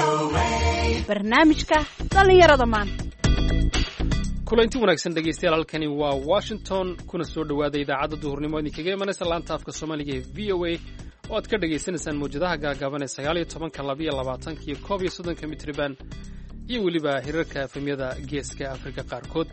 barnaamijka dhallinyarada maanta kulanti wanaagsan dhegeystayaal halkani waa washington kuna soo dhowaada idaacadda duhurnimo idinkaga imanaysa laanta afka soomaaliga ee v o a oo aad ka dhagaysanaysaan mawjadaha gaagaaban ee sagaal iyo tobanka labiyo labaatanka iyo koob iyo soddonka mitriban iyo weliba hirarka efemyada geeska afrika qaarkood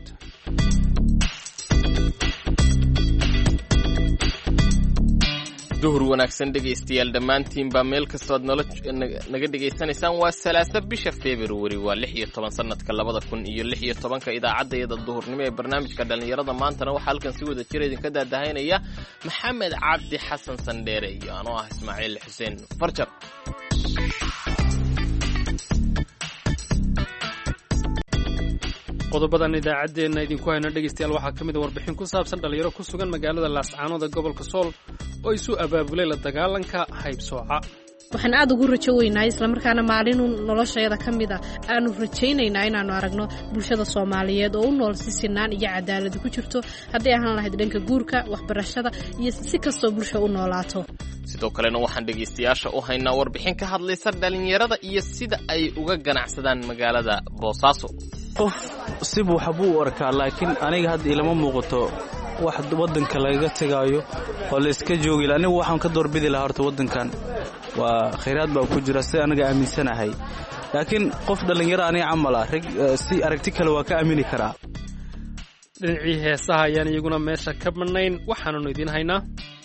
duhur wanaagsan dhegaystayaal dhammaantiinbaa meel kastood nolo naga dhegaysanaysaan waa salaasa bisha februari waa lix iyo toban sanadka labada kun iyo lix iyo tobanka idaacaddayada duhurnimo ee barnaamijka dhallinyarada maantana waxaa halkan si wada jira idinka daadahaynaya maxamed cabdi xasan sandheere iyo anoo ah ismaaciil xuseen farjar qodobadan idaacaddeenna idinku hayna dhegaystayaal waxaa ka mid a warbixin ku saabsan dhallinyaro ku sugan magaalada laascaanood ee gobolka sool oo isu abaabulay la dagaalanka haybsooca waxaan aada ugu rajo weynahay islamarkaana maalinu noloshayada ka mid a aanu rajaynaynaa inaannu aragno bulshada soomaaliyeed oo u nool si sinaan iyo cadaalad ku jirto hadday ahaan lahayd dhanka guurka waxbarashada iyo si kastoo bulsha u noolaato sidoo kalena waxaan dhegaystayaasha u haynaa warbixin ka hadlaysa dhallinyarada iyo sida ay uga ganacsadaan magaalada boosaaso qof sibuu waxbuu u arkaa laakiin aniga hadda ilama muuqato wax waddanka lagaga tegaayo oo layska joogila anigu waxaan ka doorbidi lahaa horta waddankan waa khayraad baa ku jira sida anaga aaminsanahay laakiin qof dhallinyaro aniga camal ah rag si aragti kale waa ka aamini karaa dhinacii heesaha ayaan iyaguna meesha ka madnayn waxaananu idiin haynaa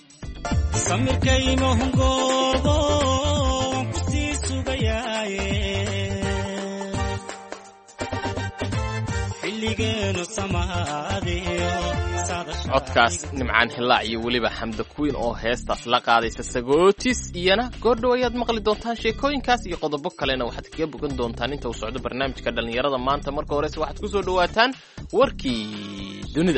codkaas nimcaan hilaac iyo weliba xamda kuwiin oo heestaas la qaadaysa sagootis iyana goordhow ayaad maqli doontaan sheekooyinkaas iyo qodobo kalena waxaad kaga bogan doontaan inta uu socdo barnaamijka dhallinyarada maanta marka horese waxaad ku soo dhowaataan warkii dunida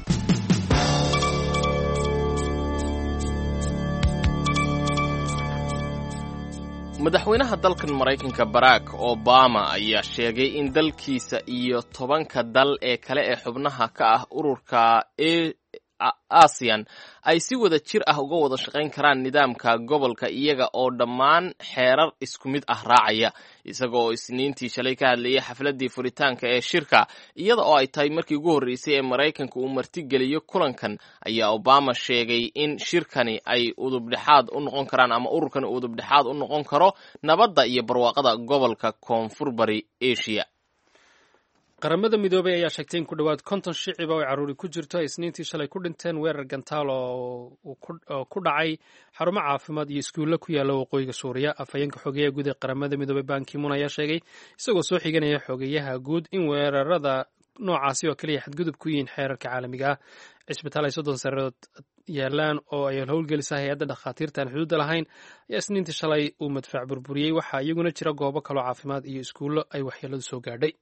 madaxweynaha dalkan maraykanka barack obama ayaa sheegay in dalkiisa iyo tobanka dal ee kale ee xubnaha ka ah ururka asian ay si wada jir ah uga wada shaqayn karaan nidaamka gobolka iyaga oo dhammaan xeerar isku mid ah raacaya isaga oo isniintii shalay ka hadlayay xafladii furitaanka ee shirka iyada oo ay tahay markii ugu horreysay ee maraykanka uu martigeliyo kulankan ayaa obama sheegay in shirkani ay udubdhexaad u noqon karaan ama ururkani udubdhexaad u noqon karo nabadda iyo barwaaqada gobolka koonfur bari asia qaramada midoobay ayaa sheegtay in ku dhowaad konton shiciba oo caruuri ku jirto ay isniintii shalay ku dhinteen weerar gantaal oo ku dhacay xarumo caafimaad iyo iskuulle ku yaalla waqooyiga suuriya afhayeenka xogeyaha guud ee qaramada midoobey bankimun ayaa sheegay isagoo soo xiganaya xogeyaha guud in weerarada noocaasi oo kaliya xadgudub ku yihiin xeerarka caalamiga ah cisbitaal ay soddon sanadood yaalaan oo ay howlgelisa hay-adda dhakhaatiirta aan xuduudda lahayn ayaa isniintii shalay uu madfac burburiyey waxaa iyaguna jira goobo kaloo caafimaad iyo iskuullo ay waxyeeladu soo gaadhay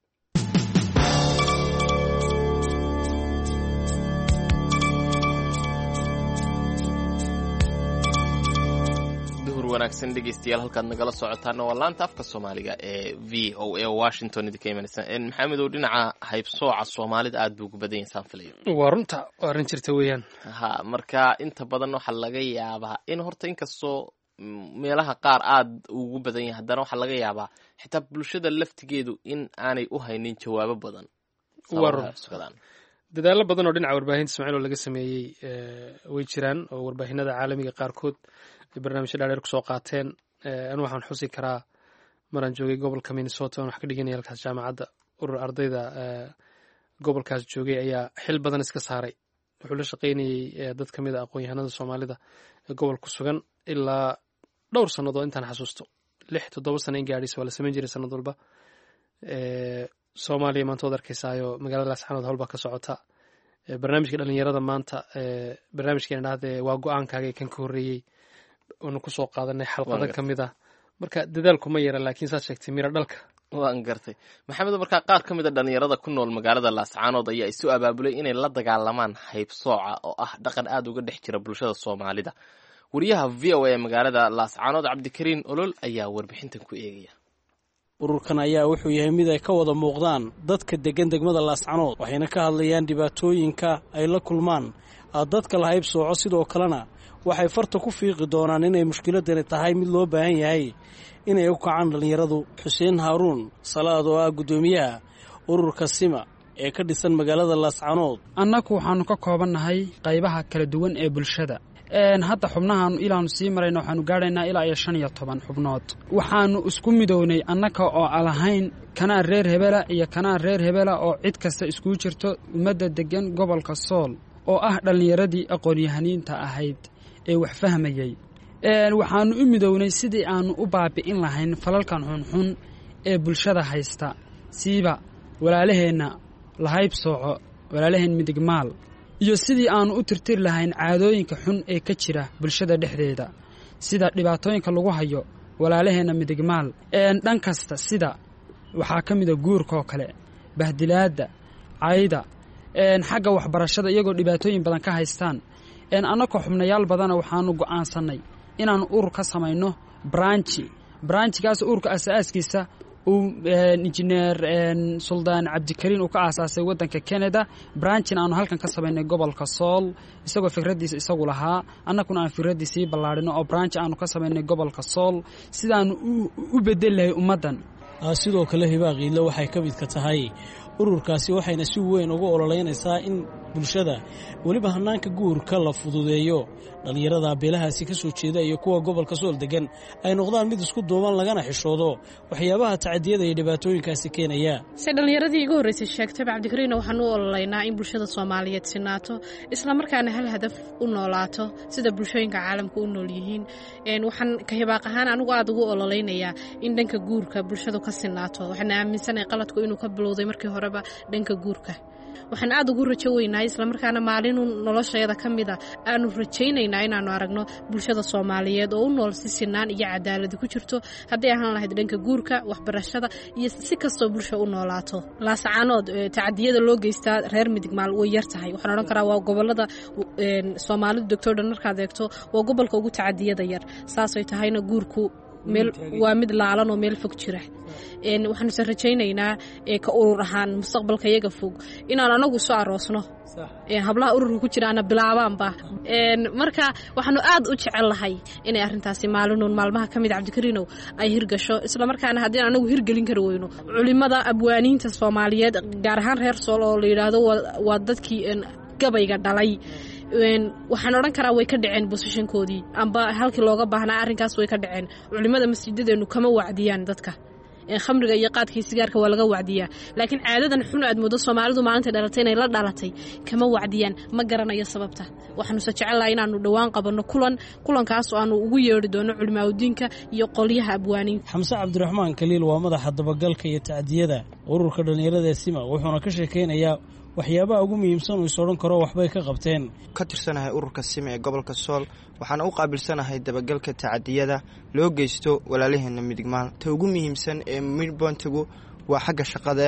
wanaagsan dhegeystayaal halkaad nagala socotaana waa laanta afka soomaaliga ee v o a washington idinka imanaysa maxamedow dhinaca haybsooca soomaalida aad buu ugu badan yahay saan filayo waa runta waa arrin jirta weeyaan ha marka inta badan waxaa laga yaabaa in horta inkastoo meelaha qaar aad ugu badan yahay haddana waxaa laga yaabaa xitaa bulshada laftigeedu in aanay u haynin jawaabo badan waa run dadaallo badan oo dhinaca warbaahinta ismaaciil oo laga sameeyey way jiraan oo warbaahinada caalamiga qaarkood ay barnaamijyo dhaadheer kusoo qaateen anu waxaan xusi karaa maraan joogay gobolka minnesota on wax ka dhiganaya halkaas jaamacadda urur ardayda gobolkaas joogay ayaa xil badan iska saaray wuxuu la shaqaynayey dad ka mid a aqoon-yahanada soomaalida ee gobolka sugan ilaa dhowr sannadood intaan xasuusto lix toddoba sana in gaadhis waa la samayn jiray sanad walba soomaaliya maanta waad arkaysaayo magaalada laasxanood howlbaa ka socota barnaamijka dhalinyarada maanta barnaamijkeena dhahde waa go-aankaaga kan ka horreeyey oonu kusoo qaadanay xalqado ka mid ah marka dadaalku ma yara laakiin saad sheegtay miro dhalka waan gartay maxamed markaa qaar ka mid a dhalinyarada ku nool magaalada laascaanood ayaa isu abaabulay inay la dagaalamaan haybsooca oo ah dhaqan aada uga dhex jira bulshada soomaalida wariyaha v o a ee magaalada laascaanood cabdikariin olol ayaa warbixintan ku eegaya ururkan ayaa wuxuu yahay mid ay ka wada muuqdaan dadka deggan degmada laascanood waxayna ka hadlayaan dhibaatooyinka ay la kulmaan dadka la hayb sooco sidoo kalena waxay farta ku fiiqi doonaan inay mushkiladani tahay mid loo baahan yahay inay u kacaan dhallinyaradu xuseen haaruun salaad oo ah guddoomiyaha ururka sima ee ka dhisan magaalada laascanood annagu waxaannu ka koobannahay qaybaha kala duwan ee bulshada hadda xubnahaanu ilaanu sii marayna waxaanu gaadhaynaa ilaa iyo shan iyo toban xubnood waxaannu isku midownay annaka oo alahayn kanaa reer hebela iyo kanaa reer hebela oo cid kasta iskuu jirto ummadda deggan gobolka sool oo ah dhallinyaradii aqoon-yahaniinta ahayd ee wax fahmayey waxaannu u midownay sidii aannu u baabi'in lahayn falalkan xunxun ee bulshada haysta siiba walaalaheenna lahayb sooco walaalaheen midigmaal iyo sidii aannu u tirtiri lahayn caadooyinka xun ee ka jira bulshada dhexdeeda sida dhibaatooyinka lagu hayo walaalaheenna midigmaal dhan kasta sida waxaa ka mida guurkaoo kale bahdilaadda cayda xagga waxbarashada iyagoo dhibaatooyin badan ka haystaan annagoo xubnayaal badana waxaannu go'aansannay inaannu urur ka samayno branji branjigaas ururka asaaskiisa uu injineer suldaan cabdikariin uu ka aasaasay waddanka canada branjin aanu halkan ka samaynay gobolka sool isagoo fikraddiisa isagu lahaa annaguna aan fikraddii sii ballaadhino oo branji aanu ka samaynay gobolka sool sidaannu u bedeli lahay ummaddan sidoo kale hibaaqiile waxay ka midka tahay ururkaasi waxayna si weyn uga ololeynaysaa in bulshada weliba hannaanka guurka la fududeeyo dhallinyarada beelahaasi ka soo jeeda iyo kuwa gobolka sool degan ay noqdaan mid isku duuban lagana xishoodo waxyaabaha tacadiyada iyo dhibaatooyinkaasi keenaya se dhallinyaradii igu horreysay sheegtayba cabdikariina waxaan u ololeynaa in bulshada soomaaliyeed sinaato islamarkaana hal hadaf u noolaato sida bulshooyinka caalamka u nool yihiin waxaan ka hibaaq ahaan anigu aada ugu ololeynayaa in dhanka guurka bulshadu ka sinaato waxaana aaminsanahay qaladku inuu ka bilowday markii horeba dhanka guurka waxaan aada ugu rajo weynahay islamarkaana maalinu noloshayada ka mida aanu rajaynaynaa inaanu aragno bulshada soomaaliyeed oo u nool si sinaan iyo cadaaladi ku jirto hadday ahaan lahayd dhanka guurka waxbarashada iyo si kastoo bulsha u noolaato laasacaanood tacadiyada loo geystaa reer midigmaal way yar tahay waxaan odhan karaa waa gobolada soomaalidu degtoo dhan markaad eegto waa gobolka ugu tacadiyada yar saasay tahayna guurku meel waa mid laalan oo meel fog jira waxaanuse rajaynaynaa ka urur ahaan mustaqbalka iyaga fog inaan anagu isu aroosno hablaha ururka ku jiraana bilaabaanba marka waxaanu aad u jecel lahay inay arintaasi maalinuun maalmaha ka mid cabdikariinow ay hirgasho islamarkaana haddii anagu hirgelin kari weyno culimada abwaaniinta soomaaliyeed gaar ahaan reer sool oo la yidhaahdo waa dadkii gabayga dhalay waxaan odhan karaa way ka dhaceen bosishankoodii amba halkii looga baahnaa arrinkaas way ka dhaceen culimmada masjidadeennu kama wacdiyaan dadka khamriga iyo qaadkii sigaarka waa laga wacdiyaa laakiin caadadan xun aad moodo soomaalidu maalinta dhalatay inay la dhalatay kama wacdiyaan ma garanayo sababta waxaanuuse jecellahay inaanu dhowaan qabanno kulan kulankaas oo aanu ugu yeedhi doono culimaaudiinka iyo qolyaha abwaaniinta xamse cabdiraxmaan kaliil waa madaxa dabagalka iyo tacdiyada ururka dhallinyarada sima wuxuuna ka sheekaynayaa waxyaabaha ugu muhiimsan uu is odhan karo waxbay ka qabteen ka tirsanahay ururka sima ee gobolka sool waxaana u qaabilsanahay dabagalka tacadiyada loo geysto walaalaheena midigmaal ta ugu muhiimsan ee midbontigu waa xagga shaqada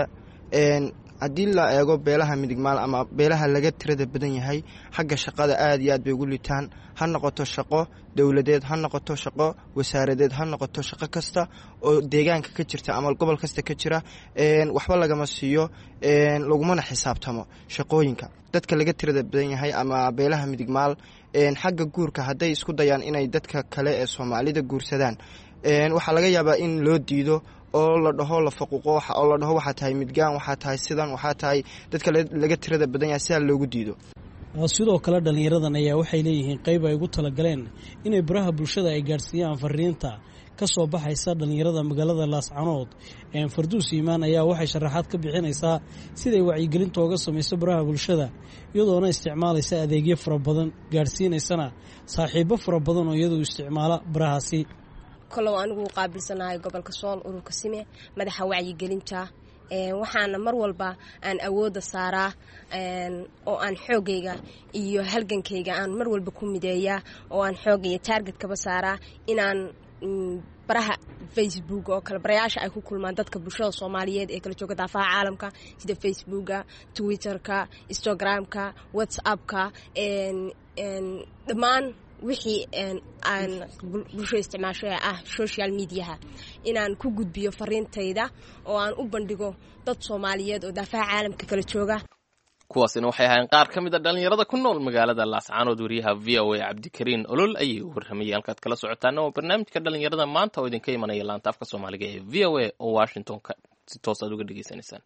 haddii la eego beelaha midigmaal ama beelaha laga tirada badan yahay xagga shaqada aad iyo aad bay ugu liitaan ha noqoto shaqo dowladeed ha noqoto shaqo wasaaradeed ha noqoto shaqo kasta oo deegaanka ka jirta ama gobol kasta ka jira waxba lagama siiyo lagumana xisaabtamo shaqooyinka dadka laga tirada badan yahay ama beelaha midigmaal xagga guurka hadday isku dayaan inay dadka kale ee soomaalida guursadaan waxaa laga yaabaa in loo diido oo la dhaho la faquuqo oo la dhaho waxaa tahay midgaan waxaa tahay sidan waxaa tahay dadka laga tirada badan yahay sidaa loogu diido sidoo kale dhallinyaradan ayaa waxay leeyihiin qayb ay ugu talagaleen inay baraha bulshada ay gaadhsiiyaan fariinta ka soo baxaysa dhallinyarada magaalada laascanood farduus iimaan ayaa waxay sharaxaad ka bixinaysaa siday wacyigelinta oga samayso baraha bulshada iyadoona isticmaalaysa adeegyo fara badan gaadhsiinaysana saaxiibo fara badan oo iyadu isticmaala barahaasi kolow anigu qaabilsanahay gobolka sool ururka sime madaxa wacyigelinta waxaana mar walba aan awoodda saaraa oo aan xoogayga iyo halgankayga aan mar walba ku mideeyaa oo aan xooga iyo taargetkaba saaraa inaan baraha facebook oo kale barayaasha ay ku kulmaan dadka bulshada soomaaliyeed ee kala jooga daafaha caalamka sida facebooka twitterka instagramka whatsappka dhammaan wixii aan bulshada isticmaasho ee ah social mediaha inaan ku gudbiyo fariintayda oo aan u bandhigo dad soomaaliyeed oo daafaha caalamka kala jooga kuwaasina waxay ahaayeen qaar ka mid a dhallinyarada ku nool magaalada laascaanood wariyaha v o a cabdikariin olol ayay u warramayay halkaad kala socotaana waa barnaamijka dhallinyarada maanta oo idinka imanaya laanta afka soomaaliga ee v o a oo washington si toos aad uga dhegaysanaysaan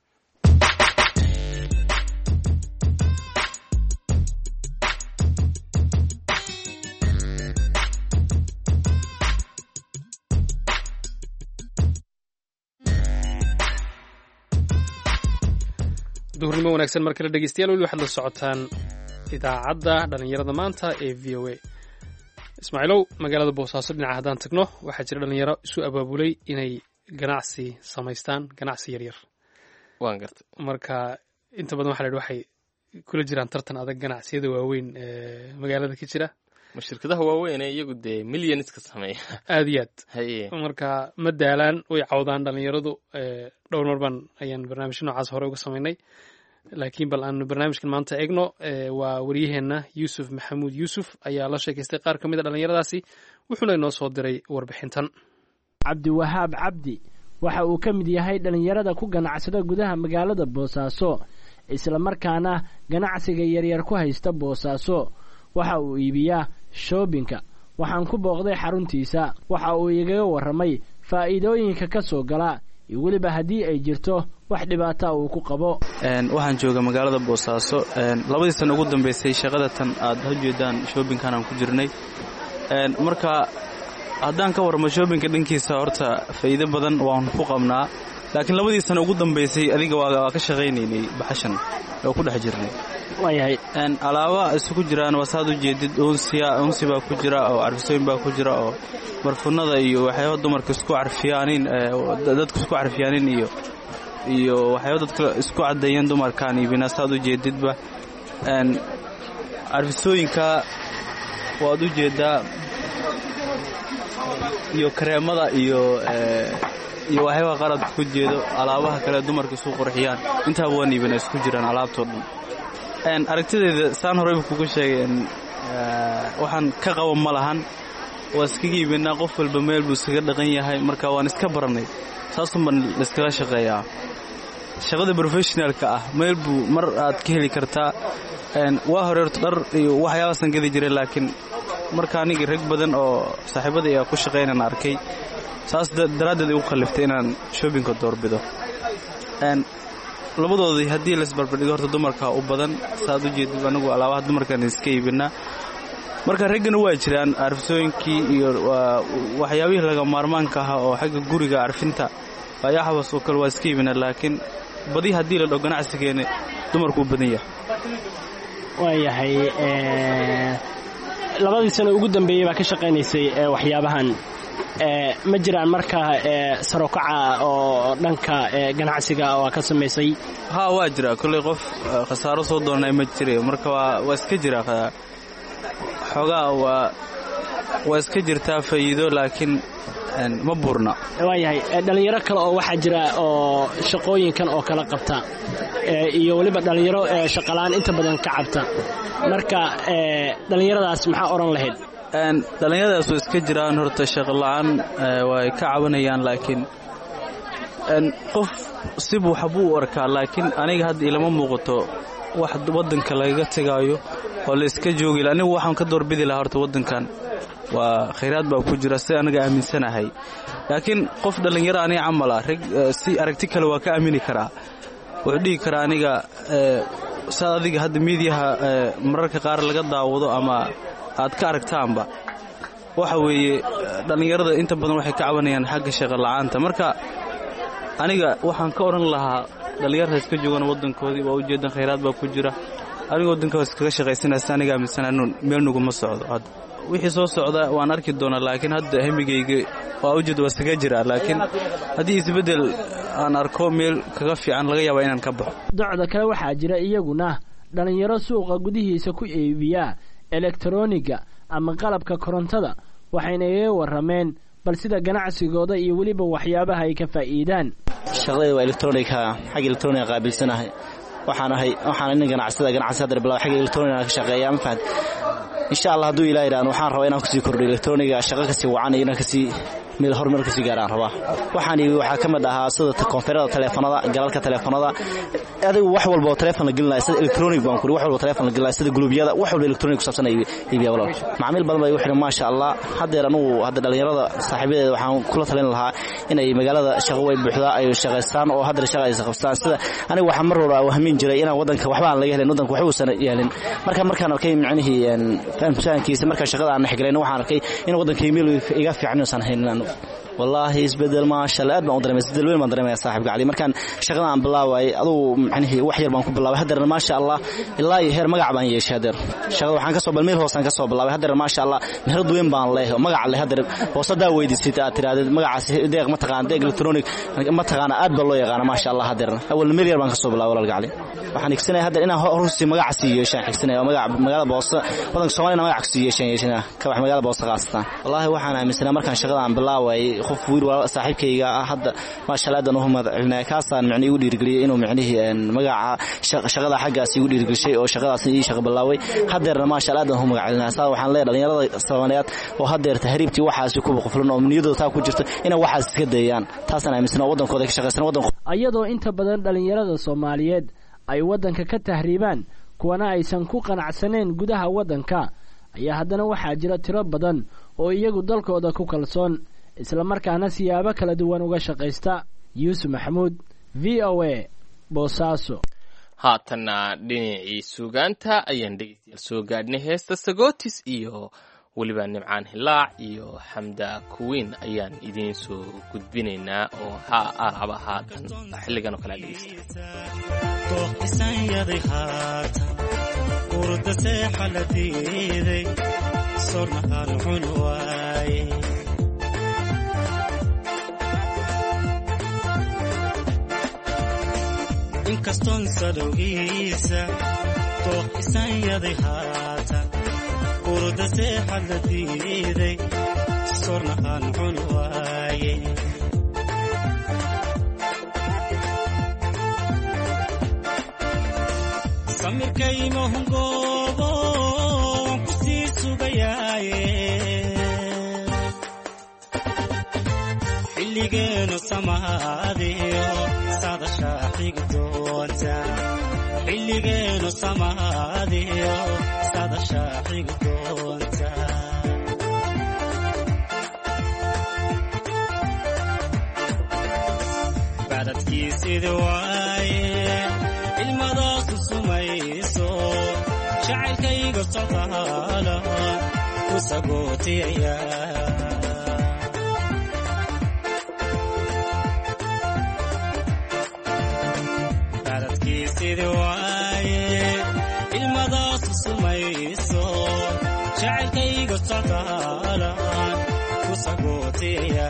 duhurnimo wanaagsan mar kale dhegeystayaal weli waxaad la socotaan idaacadda dhallinyarada maanta ee v o a ismaaciilow magaalada boosaaso dhinaca haddaan tagno waxaa jira dhallinyaro isu abaabulay inay ganacsi samaystaan ganacsi yaryar waan gartay marka inta badan waxa la yidhi waxay kula jiraan tartan adag ganacsiyada waaweyn ee magaalada ka jira ma shirkadaha waaweyn ee iyagu dee millionska sameeya aad iyo aad haye marka ma daalaan way cawdaan dhallinyaradu dhowr mar baan ayaan barnaamijyo noocaas hore uga samaynay laakiin bal aan barnaamijkan maanta eegno waa waryaheenna yuusuf maxamuud yuusuf ayaa la sheekaystay qaar ka mid a dhallinyaradaasi wuxuuna inoo soo diray warbixintan cabdiwahaab cabdi waxa uu ka mid yahay dhallinyarada ku ganacsada gudaha magaalada boosaaso islamarkaana ganacsiga yaryar ku haysta boosaaso waxa uu iibiyaa shoobinka waxaan ku booqday xaruntiisa waxa uu igaga warramay faa'iidooyinka ka soo gala iyo weliba haddii ay jirto wax dhibaata uu ku qabo waxaan jooga magaalada boosaaso labadii sana ugu dambaysay shaqada tan aad hajeedaan shoobinkan aan ku jirnay marka haddaan ka warramo shoobinka dhankiisa horta faa'iido badan waan ku qabnaa laakiin labadii sana ugu dambaysay adiga waa ka shaqaynaynay baxashan oo ku dhex jirnay waayahay alaaba isugu jiraan wasaad u jeedid unsiya unsi baa ku jira oo carfisooyin baa ku jira oo barfunada iyo waxyaaba dumarka isku carfiyaanin dadku isku carfiyaanin iyo iyo waxyaaba dadka isku caddeeyeen dumarkaan iibina saad u jeedidba carfisooyinka waad u jeedaa iyo kareemada iyo iyo waxyaaba qaradka ku jeedo alaabaha kale dumarka isu qurxiyaan intaaba waan iibina isku jiraan alaabtoo dhan aragtideeda saan horeyba kugu sheegay waxaan ka qaba ma lahan waa iskaga iibinaa qof walba meel buu iskaga dhaqan yahay marka waan iska barannay saasun baan laiskaga shaqeeyaa shaqada brofessionalka ah meel buu mar aad ka heli kartaa waa hore horta dhar iyo waxyaabaasan gadi jiray laakiin marka anigii rag badan oo saaxiibada ayaa ku shaqaynan arkay saas daraaddeed igu khalliftay inaan shoobinka doorbido labadoodii haddii laisbarbardhigo horta dumarka u badan saaad u jeedid anagu alaabaha dumarkan iska iibinaa marka raggana waa jiraan carfisooyinkii iyo waxyaabihii laga maarmaanka ahaa oo xagga guriga carfinta ayaxabas oo kale waa iska iibinaa laakiin badi haddii la dho ganacsigeena dumarku u badan yahay waayahay labadii sano ugu dambeeyey baa ka shaqaynaysay waxyaabahan ma jiraan markaa sarokaca oo dhanka ganacsiga oo ka samaysay haa waa jira kolley qof khasaaro soo doonay ma jira marka waa iska jira xoogaa waa waa iska jirtaa faa'iido laakiin ma buurna waayahay dhallinyaro kale oo waxaa jira oo shaqooyinkan oo kala qabta iyo weliba dhallinyaro shaqalaan inta badan ka cabta marka dhallinyaradaas maxaa odhan lahayd dhallinyaradaas way iska jiraan horta shaqola'aan way ka cabanayaan laakiin qof sibuu waxbuu u arkaa laakiin aniga hadda ilama muuqato wax waddanka lagaga tegaayo oo la iska joogi anigu waxaan ka doorbidi lahaa horta waddankan waa khayraad baa ku jira si anaga aaminsanahay laakiin qof dhallinyaro aniga camala rag si aragti kale waa ka aamini karaa wuxuu dhihi karaa aniga saad adiga hadda miidiyaha mararka qaar laga daawado ama aad ka aragtaanba waxa weeye dhallinyarada inta badan waxay ka cabanayaan xagga shaqo la'aanta marka aniga waxaan ka odhan lahaa dhallinyarta iska joogaan waddankoodii waa ujeedan khayraad baa ku jira aniga waddankaas iskaga shaqaysanaysa aniga aaminsanaa meel nuguma socdo hadda wixii soo socda waan arki doonaa laakiin hadda hemigayga waa ujeed waa iskaga jiraa laakiin haddii isbeddel aan arko meel kaga fiican laga yaabaa inaan ka baxo docda kale waxaa jira iyaguna dhallinyaro suuqa gudihiisa ku iibiya elektroniga ama qalabka korontada waxayna igaga warrameen bal sida ganacsigooda iyo weliba waxyaabaha ay ka faa'iidaan shaqadayda waa elektronika xagga elektroniga qaabilsanahay waxaan ahay waxaan nin ganacsada ganacsi hadda bilaw xagga elektroniga ka shaqeeya ma fahad insha allah hadduu ilaa yidhaahdo waxaan rabaa inaan kusii kordhiyo elektroniga shaqo kasii wacan iyo inaan kasii meel horumar kasii gaaraan rabaa waxaan waxaa ka mid ahaa sida koonfeerada taleefanada galalka taleefanada adigu wax walba oo taleefon la gelinaya sida electronic baan kuri wax walba taleefon la gelinaya sida gulubyada wax walba electronic ku saabsan iibiya walaal macaamiil badan baa igu xidhan maasha allah haddeer anugu hadda dhallinyarada saaxiibadeeda waxaan kula talin lahaa inay magaalada shaqo way buuxdaa ay shaqaystaan oo haddana shaqa ay qabstaan sida aniga waxaa mar walba wahmin jiray inaan wadanka waxba aan laga helin wadanka waxba uusan yeelin marka markaan arkay micnihii fahamkiisa markaan shaqada aan dhexgalayn waxaan arkay in wadanka email iga fiican uusan haynin anigu wallaahi isbedel maasha allah aad baan u dareemay isbedel weyn baan dareemaya saaxiibka cali markaan shaqada aan bilaaway adugu macnihii wax yar baan ku bilaabay haddeerna maasha allah ilaa iyo heer magac baan yeeshay haddeer shaqada waxaan kasoo bal meel hoosaan kasoo bilaabay haddeer maasha allah meherad weyn baan leeyahay magac leh haddeer hoosadaa weydiisid aad tirahdid magacaas deeq ma taqaan deeq electronic ma taqaana aad baa loo yaqaana maasha allah haddeerna awalna meel yar baan kasoo bilaabay walaalka cali waxaan xigsanaya haddeer inaan horusii magaca sii yeeshaan xigsanaya oo magaca magaalada boosa wadanka soomaaliyana magac kasii yeeshaan yeeshana kabax magaalada boosa khaasatan wallaahi waxaan aaminsanaa markaan shaqada aan bilaaway qof wiil saaxiibkayga ah hadda maasha allah adan uhu mahadcelinaya kaasaan micni igu dhiirigeliyey inuu micnihii magaca shaqada xaggaas igu dhiirigelishay oo shaqadaas ii shaqa bilaaway haddeerna maasha allah adan uhu magacelinaya saa waxaan leeyahay dhalinyarada soomaaliyeed oo haddeer tahriibtii waxaasi kuba quflan oo niyadooda taa ku jirto inay waxaas iska dayaan taasaan aaminsan oo wadankooda ka shaqaysan wadanku iyadoo inta badan dhalinyarada soomaaliyeed ay waddanka ka tahriibaan kuwana aysan ku qanacsaneen gudaha waddanka ayaa haddana waxaa jira tiro badan oo iyagu dalkooda ku kalsoon islamarkaana siyaabo kala duwan uga shaqaysta yuusuf maxamuud v o a boosaaso haatanna dhinacii suugaanta ayaan dhegeystayaal soo gaadhnay heesta sagotis iyo weliba nimcaan hilaac iyo xamda kuwiin ayaan idiin soo gudbinaynaa oo ha araba haatan xilligan oo kale dhegeysta inkastoon sadowgiisa dooq isanyaday haatan urda seexad la diiday sorna aan cun waaye samirkaymahungoobo waan ku sii sugayaaye xilligeenu samaadiyo sadashaa xigdoonta xilligeenu samaadiyo sadashaa xigdoonta badadkiisidi waaye ilmadaasu sumayso jacaylkayga socdaala ku sagootiyaya ilmadaasu sumayso jacaylkayga socdaalan ku sagootiya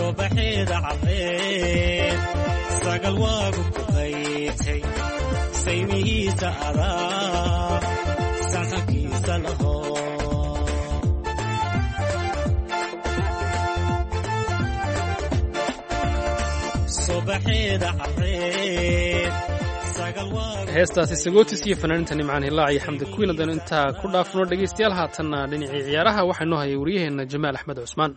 subaxeeda caddeed sagal waagu ku qaybtay saymihiisa adaa sanxankiisa laho subaxeeda caddeed sagal waagu heestaasi sagootis iyo fanaaniinta nimcaan hilaac iyo xamdi kuwiin haddaynu intaa ku dhaafno dhegaystayaal haatanna dhinacii ciyaaraha waxaa noo hayay waryaheenna jamaal axmed cusmaan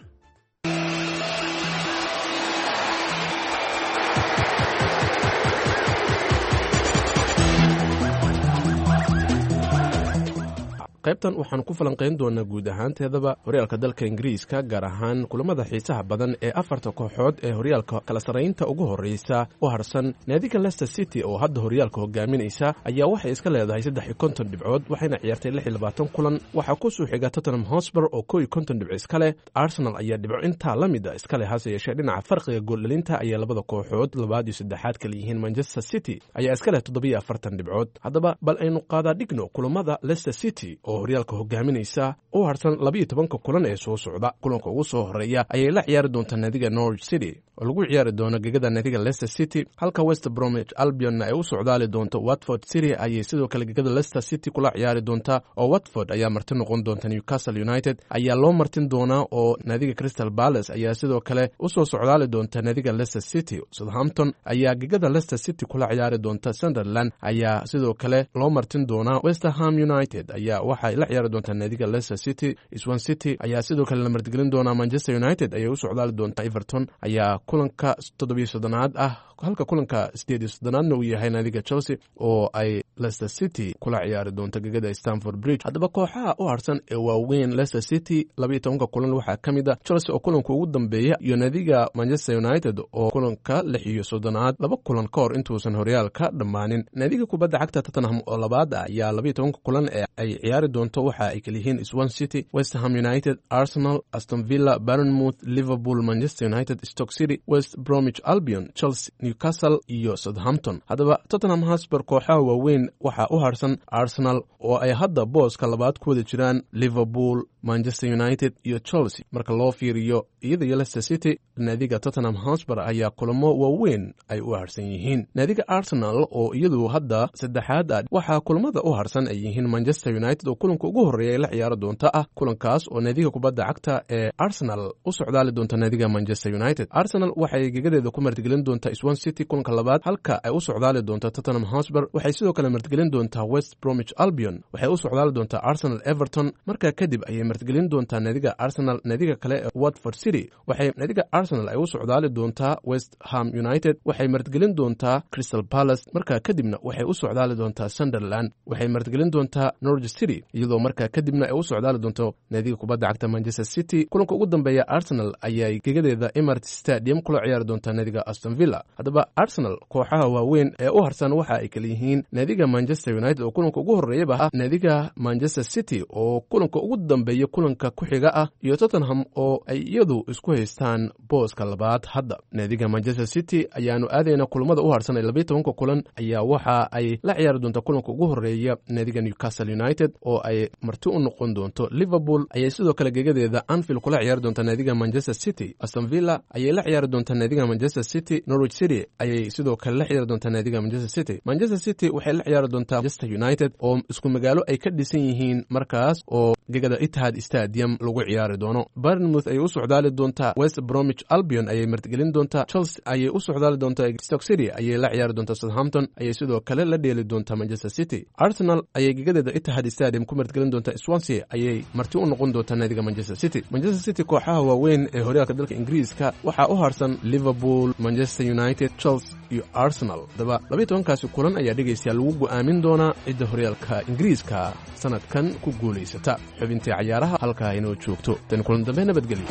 qaybtan waxaan ku falanqayn doonaa guud ahaanteedaba horyaalka dalka ingiriiska gaar ahaan kulamada xiisaha badan ee afarta kooxood ee horyaalka kala sarraynta ugu horreysa u harsan naadiga lester city oo hadda horyaalka hogaaminaysa ayaa waxay iska leedahay saddex iyo konton dhibcood waxayna ciyaartay lix iyo labaatan kulan waxaa ku soo xiga tottenham hosber oo kow iyo konton dhibco iska leh arsenal ayaa dhibco intaa la mid a iska leh hase yeeshee dhinaca farqiga gooldhalinta ayaa labada kooxood labaad iyo saddexaad kala yihiin manchester city ayaa iska leh toddobiyo afartan dhibcood haddaba bal aynu qaadaa dhigno kulamada lester city oo horyaalka hogaaminaysa u harsan labiiyo tobanka kulan ee soo socda kulanka ugu soo horeeya ayay la ciyaari doontaa naadiga norwich city oo lagu ciyaari doono gegada naadiga leicester city halka west bromwich albionna ay u socdaali doonto watford city ayay sidoo kale gegada leicester city kula ciyaari doontaa oo watford ayaa marti noqon doonta newcastle united ayaa loo martin doonaa oo naadiga crystal palace ayaa sidoo kale usoo socdaali doonta naadiga leicester city southampton ayaa gegada leicester city kula ciyaari doonta sunderland ayaa sidoo kale loo martin doonaa westerham united ayaa waxay la ciyaari doontaa naadiga leicester city swan city ayaa sidoo kale la martigelin doonaa manchester united ayay u socdaali doontaa everton ayaa kulanka toddobiyo soddonaad ah halka kulanka sideed iyo soddonaadna uu yahay naadiga chelsea oo ay leicester city kula ciyaari doonto gegada stanford bridge haddaba kooxaha u harsan ee waaweyn leicester city labaiyo tobanka kulan waxaa ka mid a chelsea oo kulanka ugu dambeeya iyo naadiga manchester united oo kulanka lix iyo soddonaad laba kulan ka hor intuusan horyaalka dhammaanin naadiga kubadda cagta tottenham oo labaad ah ayaa labaiyo tobanka kulan ee ay ciyaari doonto waxa ay kaliyihiin swan city westerham united arsenal aston villa baronmouth liverpool manchester united stoke city west bromwich albion chelsea newcastle iyo southampton haddaba tottenham hosber kooxaha waaweyn waxaa u harsan arsenal oo ay hadda booska labaad ku wada jiraan liverpool manchester united iyo chelsea marka loo fiiriyo iyada iyo leicester city naadiga tottenham hosber ayaa kulamo waaweyn ay u harsan yihiin naadiga arsenal oo iyadu hadda saddexaad ah waxaa kulamada u harsan ay yihiin manchester united oo kulanka ugu horreeya ay la ciyaaro doonta ah kulankaas oo naadiga kubadda cagta ee arsenal u socdaali doonta naadiga manchester united arsenal waxay gegadeeda ku martigelin doontaa swan city kulanka labaad halka ay u socdaali doonta tottenham hosber waxay sidoo kale martigelin doontaa west bromwich albion waxay u socdaali doontaa arsenal everton markaa kadib ayay martigelin doontaa naadiga arsenal naadiga kale ee watford city waxay naadiga arsenal ay u socdaali doontaa west ham united waxay martigelin doontaa crystal palace markaa kadibna waxay u socdaali doontaa sunderland waxay martigelin doontaa norwich city iyadoo markaa kadibna ay u socdaali doonto naadiga kubadda cagta manchester city kulanka ugu dambeeya arsenal ayay gegadeeda emirates stadium kula ciyaari doontaa naadiga aston villa haddaba arsenal kooxaha waaweyn ee u harsan waxa ay kala yihiin naadiga manchester united oo kulanka ugu horreeyaba ah naadiga manchester city oo kulanka ugu dambeeya kulanka ku xiga ah iyo tottenham oo ay iyadu isku haystaan booska labaad hadda naadiga manchester city ayaanu aadayna kulamada u harsan ee labayo tobanka kulan ayaa waxa ay la ciyaari doonta kulanka ugu horreeya naadiga newcastle united oo ay marti u noqon doonto liverpool ayay sidoo kale gegadeeda anfield kula ciyaari doonta naadiga manchester city aston villa ayay la ciyaari doontaa naadiga manchester city norwich city ayay sidoo kale la ciyaari doontaa naadiga manchester city manchester city waxay la ciyaari doontaa manchester united oo isku magaalo ay ka dhisan yihiin markaas oo gegada itihad stadium lagu ciyaari doono barnmouth ayay u socdaali doontaa west bromwich albion ayay martigelin doontaa chelsea ayay u socdaali doontaa stoke city ayay la ciyaari doontaa southampton ayay sidoo kale la dheeli doontaa manchester city arsenal ayay gegadeeda itihad stadium ku martigelin doontaa swansea ayay marti u noqon doontaa naadiga manchester city manchester city kooxaha waaweyn ee horyaalka dalka ingiriiska waxaa u harsan liverpool manchester united chelsea iyo arsenal haddaba labayo tobankaasi kulan ayaa dhegaystayaa lagu go'aamin doonaa cidda horyaalka ingiriiska sanadkan ku guulaysata xubintii cayaaraha halkaa inoo joogto tan kulan dambe nabadgelyo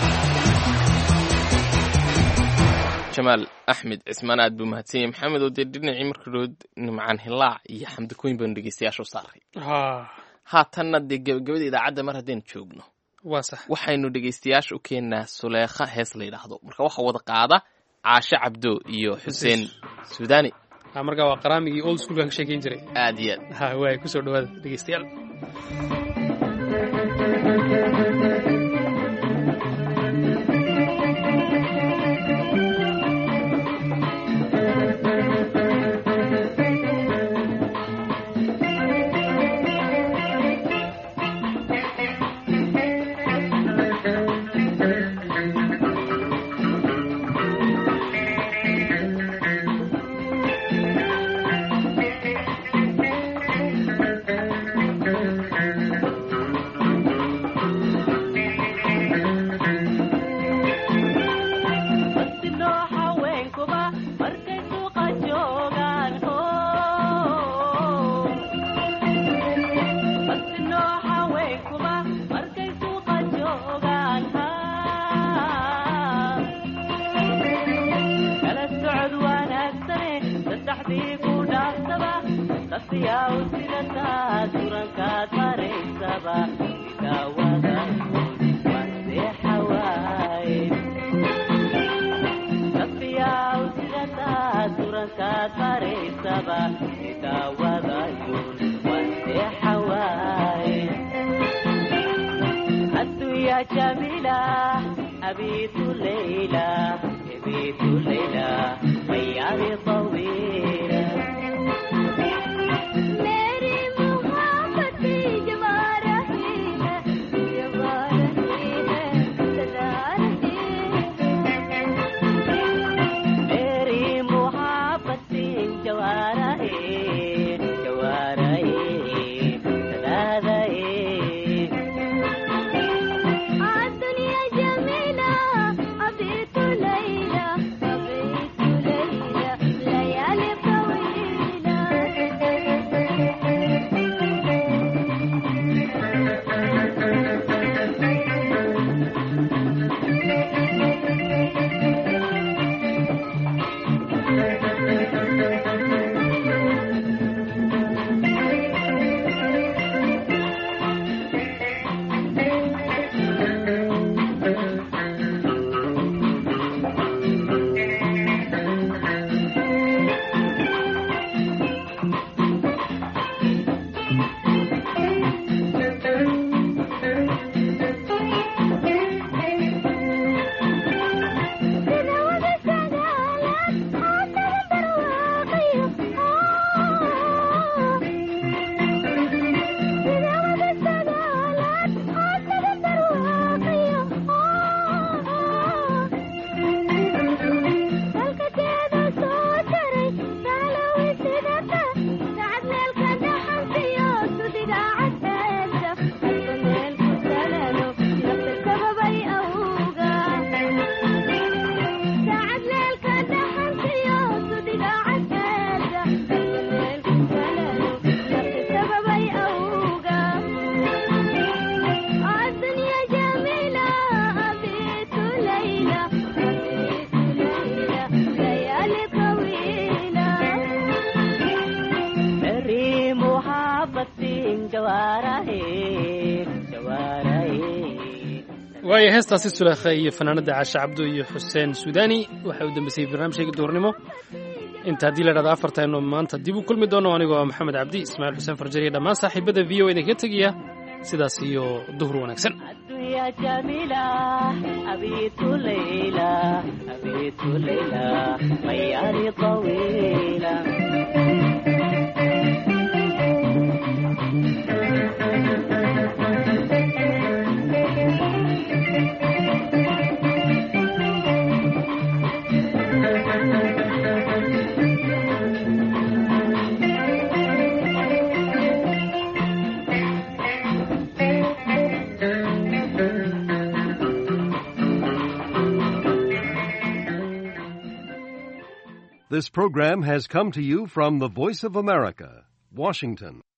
jamaal axmed cismaan aad buu mahadsanyay maxamed oo dee dhinacii markarood nimcaan hilaac iyo xamdikooyin baanu dhegeystayaasha u saaray haatanna dee gebagabada idaacadda mar haddaynu joogno waa sax waxaynu dhegeystayaasha u keennaa suleekha hees la yidhaahdo marka waxa wada qaada caashe cabdo iyo xuseen suudani markaa waa qaraamigii old schoolkan ka sheekeyn jiray aad iyo aad ha waay kusoo dhawaada dhegeystayaal waayo heestaasi sulaakha iyo fanaanada caashe cabdo iyo xuseen suudani waxay u dambeysay barnaamijkayga duurnimo inta haddii la dhahdo afartaynu maanta dib u kulmi doono anigoo ah maxamed cabdi ismaaciil xuseen farjari iyo dhammaan saaxiibada v o idin kaga tegaya sidaas iyo duhur wanaagsan This program has come to you from the Voice of America, Washington.